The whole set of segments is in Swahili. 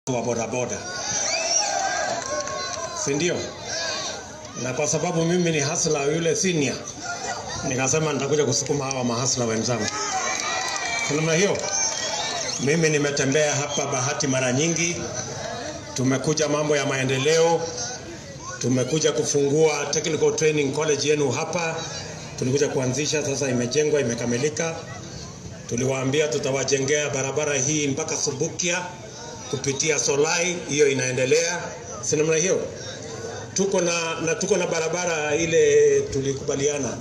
wa bodaboda, si ndio? Na kwa sababu mimi ni hasla yule senior, nikasema nitakuja kusukuma hawa mahasla wenzangu. Kwa namna hiyo, mimi nimetembea hapa Bahati mara nyingi, tumekuja mambo ya maendeleo, tumekuja kufungua technical training college yenu hapa, tulikuja kuanzisha, sasa imejengwa, imekamilika. Tuliwaambia tutawajengea barabara hii mpaka Subukia kupitia Solai, hiyo inaendelea, si namna hiyo. Tuko na, na tuko na barabara ile tulikubaliana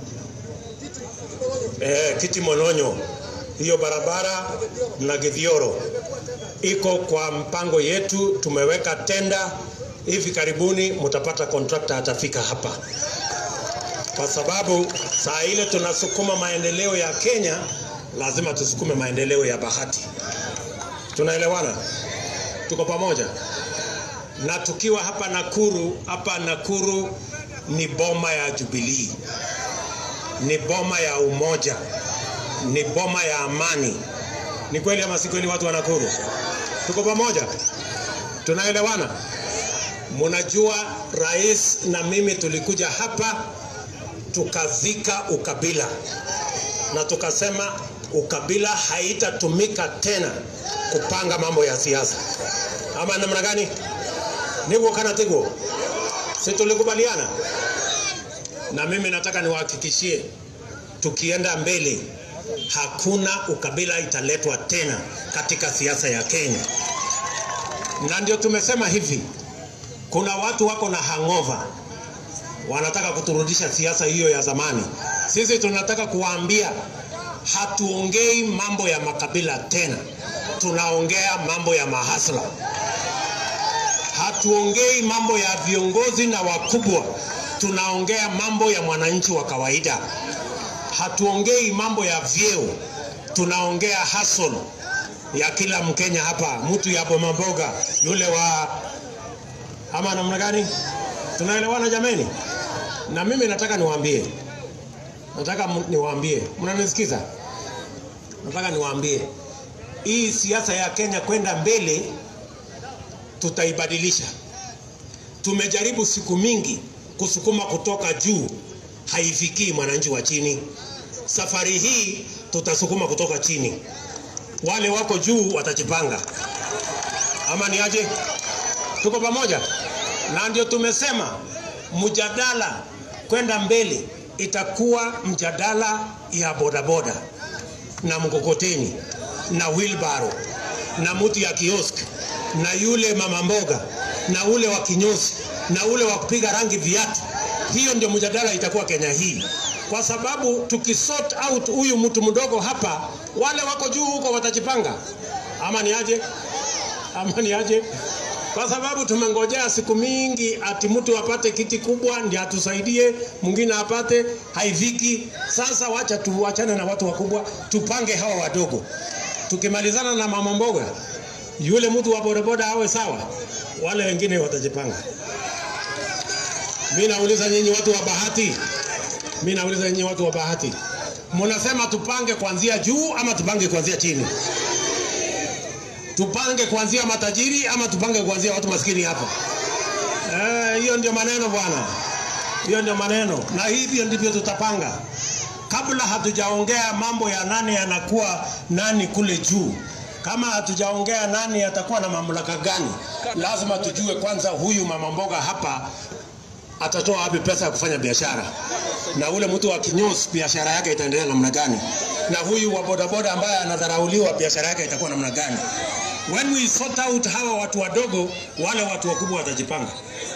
eh, Kiti Mononyo, hiyo barabara na Githioro iko kwa mpango yetu, tumeweka tenda. Hivi karibuni mtapata contractor atafika hapa, kwa sababu saa ile tunasukuma maendeleo ya Kenya, lazima tusukume maendeleo ya Bahati. Tunaelewana? Tuko pamoja? Na tukiwa hapa Nakuru, hapa Nakuru ni boma ya Jubilee, ni boma ya umoja, ni boma ya amani. Ni kweli ama si kweli, watu wa Nakuru? Tuko pamoja? Tunaelewana? Munajua rais na mimi tulikuja hapa tukazika ukabila na tukasema ukabila haitatumika tena kupanga mambo ya siasa, ama namna gani? Nivyo kana tigo, si tulikubaliana? Na mimi nataka niwahakikishie, tukienda mbele, hakuna ukabila italetwa tena katika siasa ya Kenya, na ndio tumesema hivi, kuna watu wako na hangover wanataka kuturudisha siasa hiyo ya zamani. Sisi tunataka kuwaambia hatuongei mambo ya makabila tena, tunaongea mambo ya mahasla. Hatuongei mambo ya viongozi na wakubwa, tunaongea mambo ya mwananchi wa kawaida. Hatuongei mambo ya vyeo, tunaongea hustle ya kila Mkenya hapa, mtu ya Boma Mboga, yule wa ama namna gani? Tunaelewana jameni? Na mimi nataka niwaambie, nataka mu- niwaambie, mnanisikiza? Nataka niwaambie hii siasa ya Kenya kwenda mbele tutaibadilisha. Tumejaribu siku mingi kusukuma kutoka juu, haifikii mwananchi wa chini. Safari hii tutasukuma kutoka chini, wale wako juu watajipanga, ama ni aje? Tuko pamoja? Na ndio tumesema mjadala kwenda mbele itakuwa mjadala ya bodaboda na mkokoteni na wheelbarrow na mtu ya kiosk na yule mama mboga na ule wa kinyozi na ule wa kupiga rangi viatu. Hiyo ndio mjadala itakuwa Kenya hii, kwa sababu tukisort out huyu mtu mdogo hapa, wale wako juu huko watajipanga, ama ni aje? Ama ni aje? Kwa sababu tumengojea siku mingi ati mtu apate kiti kubwa ndiye atusaidie, mwingine apate, haiviki. Sasa wacha tuachane na watu wakubwa, tupange hawa wadogo. Tukimalizana na mama mboga, yule mtu wa bodaboda awe sawa, wale wengine watajipanga. Mimi nauliza nyinyi watu wa Bahati, mimi nauliza nyinyi watu wa Bahati, mnasema tupange kuanzia juu ama tupange kuanzia chini? Tupange kuanzia matajiri ama tupange kuanzia watu maskini hapa? Eh, hiyo ndio maneno bwana, hiyo ndio maneno, na hivyo ndivyo tutapanga kabla hatujaongea mambo ya nani anakuwa nani kule juu. Kama hatujaongea nani atakuwa na mamlaka gani, lazima tujue kwanza huyu mama mboga hapa atatoa wapi pesa ya kufanya biashara, na ule mtu wa kinyozi biashara yake itaendelea namna gani, na huyu wa bodaboda ambaye anadharauliwa biashara yake itakuwa namna gani. When we sort out hawa watu wadogo, wale watu wakubwa watajipanga.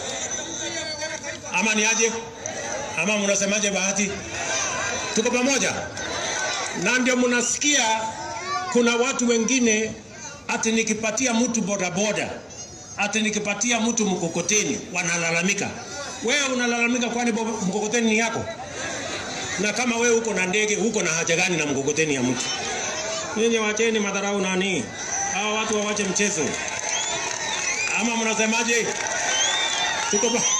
Ama ni aje? Ama mnasemaje Bahati? Tuko pamoja? Na ndio mnasikia kuna watu wengine ati nikipatia mtu bodaboda, ati nikipatia mtu mkokoteni, wanalalamika. Wewe unalalamika kwani bo- mkokoteni ni yako? Na kama wewe uko na ndege, uko na haja gani na mkokoteni ya mtu? Nyinyi wacheni madharau nani? Hawa watu wawache mchezo. Ama mnasemaje? Tuko pa...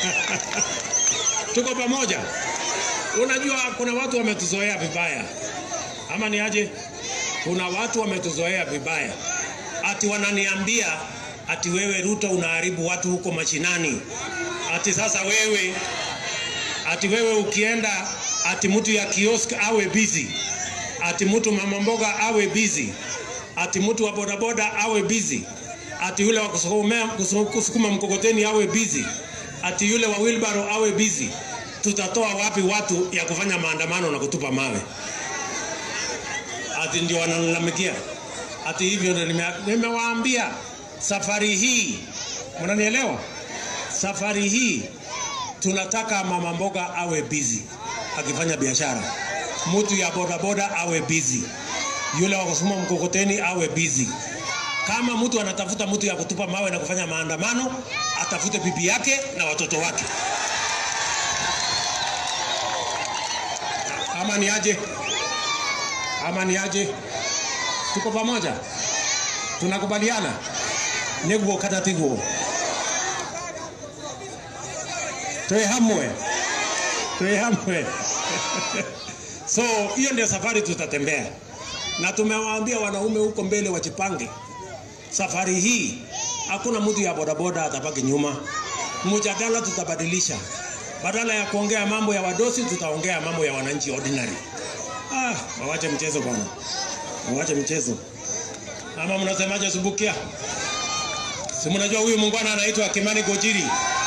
tuko pamoja. Unajua kuna watu wametuzoea vibaya, ama ni aje? Kuna watu wametuzoea vibaya, ati wananiambia ati wewe Ruto unaharibu watu huko mashinani, ati sasa wewe ati wewe ukienda ati mtu ya kiosk awe busy, ati mtu mama mboga awe busy, ati mtu wa bodaboda awe busy, ati yule wa kusukuma, kusukuma mkokoteni awe busy, ati yule wa wheelbarrow awe busy. Tutatoa wapi watu ya kufanya maandamano na kutupa mawe? Ati ndio wanalalamikia ati hivyo. Ndio nime- nimewaambia safari hii, mnanielewa? Safari hii tunataka mama mboga awe busy akifanya biashara, mtu ya bodaboda awe busy, yule wa kusukuma mkokoteni awe busy. Kama mtu anatafuta mtu ya kutupa mawe na kufanya maandamano, atafute bibi yake na watoto wake. Ama ni aje? Ama ni aje? Tuko pamoja, tunakubaliana niguo kata tiguo twe hamwe twe hamwe so hiyo ndio safari tutatembea na tumewaambia wanaume huko mbele wajipange safari hii hakuna mtu ya bodaboda atabaki nyuma mjadala tutabadilisha badala ya kuongea mambo ya wadosi tutaongea mambo ya wananchi ordinary ah wawache mchezo bwana wawache mchezo ama mnasemaje subukia si mnajua huyu muungwana anaitwa kimani gojiri